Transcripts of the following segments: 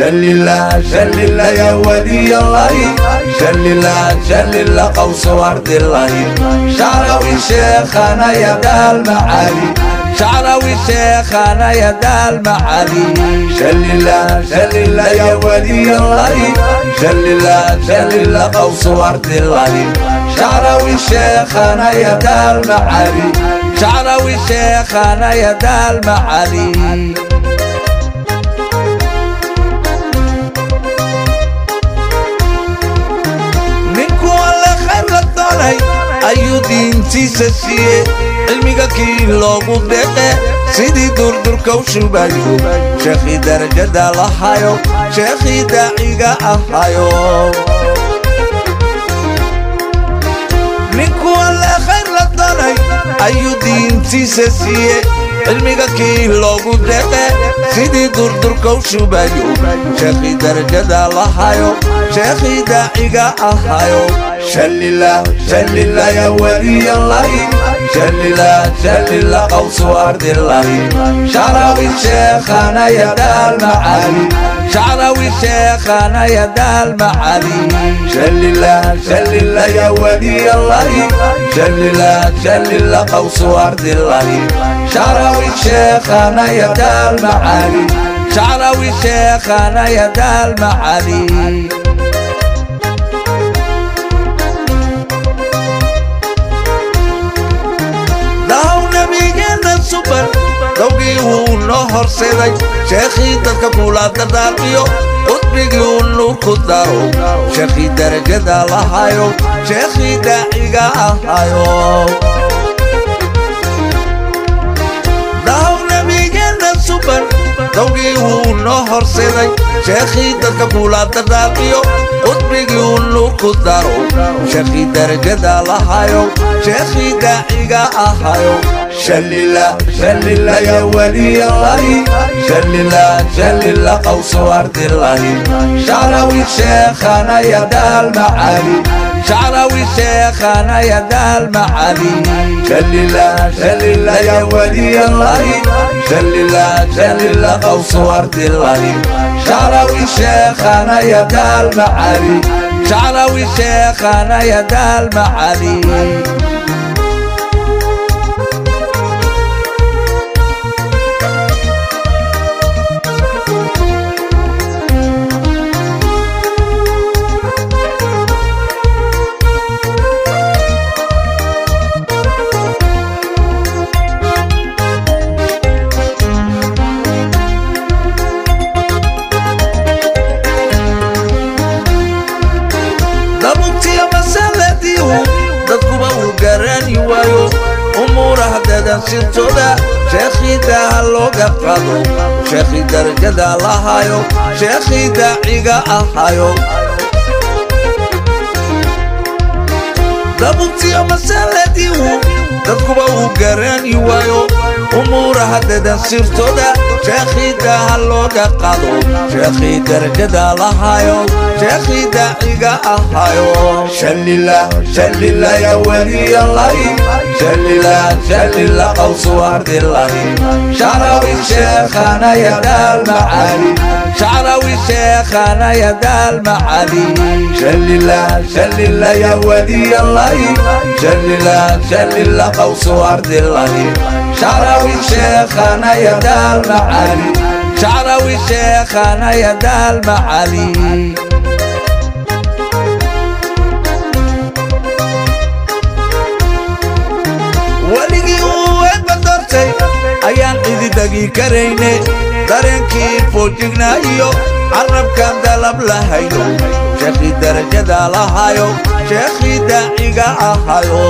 شللا شللا يا ولي الله شللا شللا قوس ورد الله شعراوي شيخنا يا دال معالي شعراوي شيخنا يا دال معالي شللا شللا يا ولي الله شللا شللا قوس ورد الله شعراوي شيخنا يا دال معالي شعراوي شيخنا يا دال معالي ninku alle khayr la doonay ayuu diintiisa siiye cilmiga kii loogu deeqe sidii durdurka u shubayo sheekhii darajada lahayo sheekhii daaciga ahayo ninku alle khayr la doonay ayuu diintiisa siiye cilmiga kii loogu deeqe sidii durdurka u shubayo sheekhii darajada lahayo sheekhii daaciga ahayo shallila shallila ya waliy allahi shallila shallila qawsu ardillahi shacrawi sheekhana ya daal macali shacrawi sheekhana ya daal macali shallila shallila ya waliy allahi shallila shallila qawsu ardillahi shacrawi sheekhana ya daal macali shacrawi sheekhana ya daal macali daw nabigeena suban dowgii wuu noo horseeday sheekhii dadka kula dardaarmiyo qudbigii uu nuur ku daro sheekhii darajada lahayo sheekhii daaciga ahayo daw nabigeena suban dowgii wuu noo horseeday sheekhii dadka kula dardaarmiyo qudbigii uu nuur ku daro sheekhii darajada lahayo sheekhii daaciga ahayo shallila shallila ya waliy allahi shallila shallila qawsu ardillahi shacrawi sheekhana ya daal macali shacrawi sheekhana ya daal macali shallila shallila ya waliy allahi shallila shallila qawsu ardillahi shacrawi sheekhana ya daal macali shacrawi sheekhana ya daal macali dabubtiya masaladiihu dadkuba uu garani waayo umuuraha dadansintooda sheekhii daaha looga qado sheekhii darajada lahayo sheekhii daaciga ahayo dabubtiya masaladiihu dadkuba uu garani waayo umuuraha dadansirtooda sheekhii daaha looga qado sheekhii darajada lahayo sheekhii daaciga ahayo shallila shallila ya waliy allahi shallila shallila qawsu ardillahi shacrawi sheekhana ya daal macali shacrawi sheekhana ya daal macali shallila shallila ya waliy allahi shallila shallila qawsu ardillahi shacrawi sheekhana ya daal macali shacrawi sheekhana ya daal macali weligii uu eebba doortay ayaan cidi degi karayne dareenkii foojignaayo carrabkan dalab lahayo sheekhii darajada lahayo sheekhii daaciga ahayo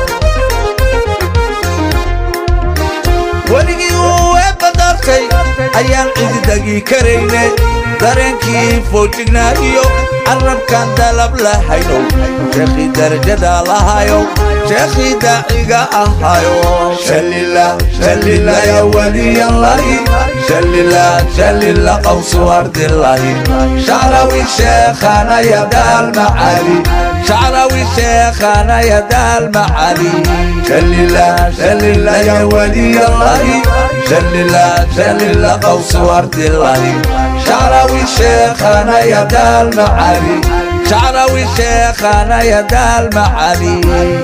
weligii uu eebba doortay ayaan cidi degi karayne dareenkii foojignaayo carrabkan dalab lahayno sheekhii darajada lahayo sheekhii daaciga ahayo shallila shallila ya waliy allahi shallila shallila qawsu ardillahi shacrawi sheekhana ya daal macali شعراوي شيخنا يا دا المعالي شل الله شل الله يا ولي الله شل الله شل الله قوس ورد الله شعراوي شيخنا يا دا المعالي شعراوي شيخنا يا دا المعالي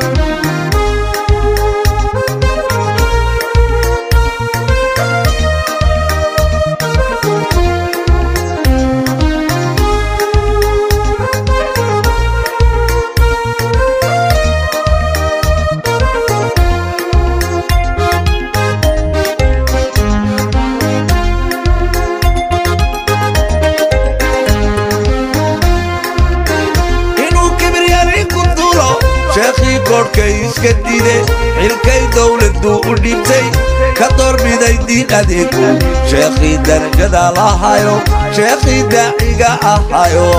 inuu kibriyari ku dulo sheekhii koodhkay iska dide xilkay dowladdu u dhibtay ka doorbiday diin adeegu sheekhii darajada lahayo sheekhii daaciga ahayo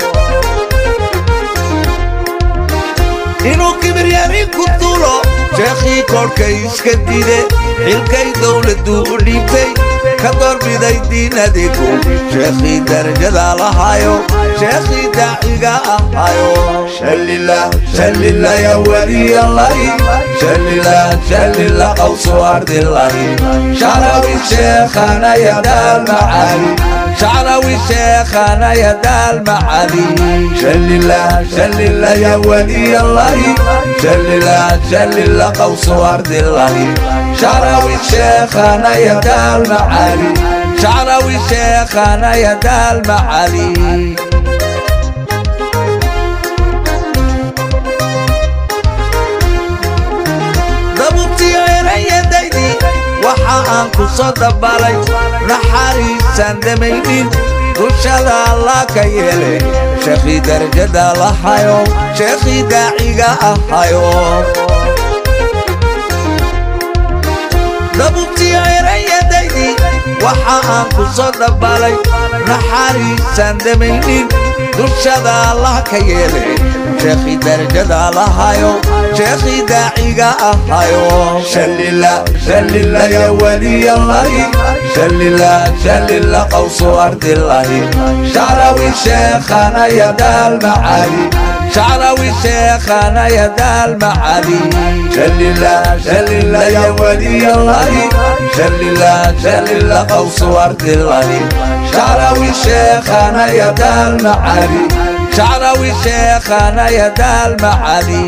inuu kibiryari ku dulo sheekhii koodhkay iska dide xilkay dowladdu u dhibtay ka doorbiday diin adeegu sheekhii darajada lahayo sheekhii daaciga ahayo shalillah shalillah ya waliy allahi shalillah shalillah qawsu ardillahi shacrawi sheekhana ya daal macaali شعراوي شيخنا يا دا المعالي شل الله شل الله يا ولي الله شل الله شل الله قوس ورد الله شعراوي شيخنا يا دا المعالي شعراوي شيخنا يا دا المعالي dabubtiyo erayadaydii waxa aan ku soo dabalay naxariisaan damaynin dushada allah ka yeele sheekhii darajada lahayo sheekhii daaciga ahayo dabubtiyo erayadaydii waxa aan ku soo dabalay naxariisaan damaynin dushada allah ka yeele sheekhii darajada lahayo sheekhii daaciga ahayo shalillah shalillah ya waliy allahi shalillah shalillah qawsu ardillahi shacrawi sheekhana ya daal macaali شعراوي شيخنا يا دا المعالي شل الله شل الله يا ولي الله شل الله شل الله قوس ورد الله شعراوي شيخنا يا دا المعالي شعراوي شيخنا يا دا المعالي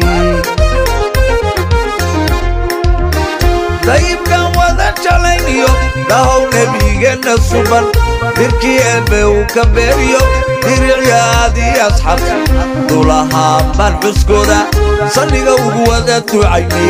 dayibkan wada jalayniyo dhahow nebigeena suban dirkii eebbe uu ka beeriyo diricyaadii asxaabta dulahaan baan xuskooda salliga ugu wada tucayne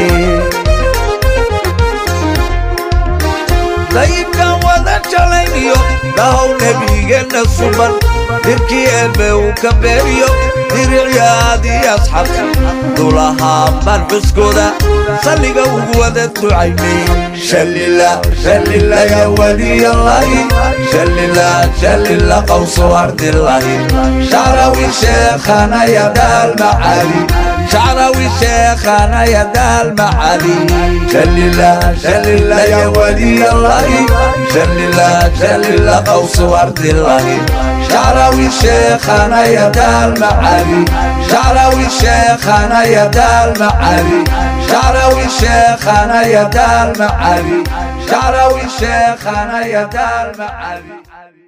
dayibkan wada jalayniyo dhahow nebigeena suban dirkii eebbe uu ka beeriyo diricyaadii asxaabta dulahaan baan xuskooda salliga ugu wada tucayne shalillah shalillah ya waliy allahi shalillah shalillah qawsu ardillahi shacrawi sheekhana ya daal macaali شعراوي شيخنا يا دا المعالي شل الله شل الله يا ولي الله شل الله شل الله قوس ورد الله شعراوي شيخنا يا دا المعالي شعراوي شيخنا يا دا المعالي شعراوي شيخنا يا دا المعالي شعراوي شيخنا يا دا المعالي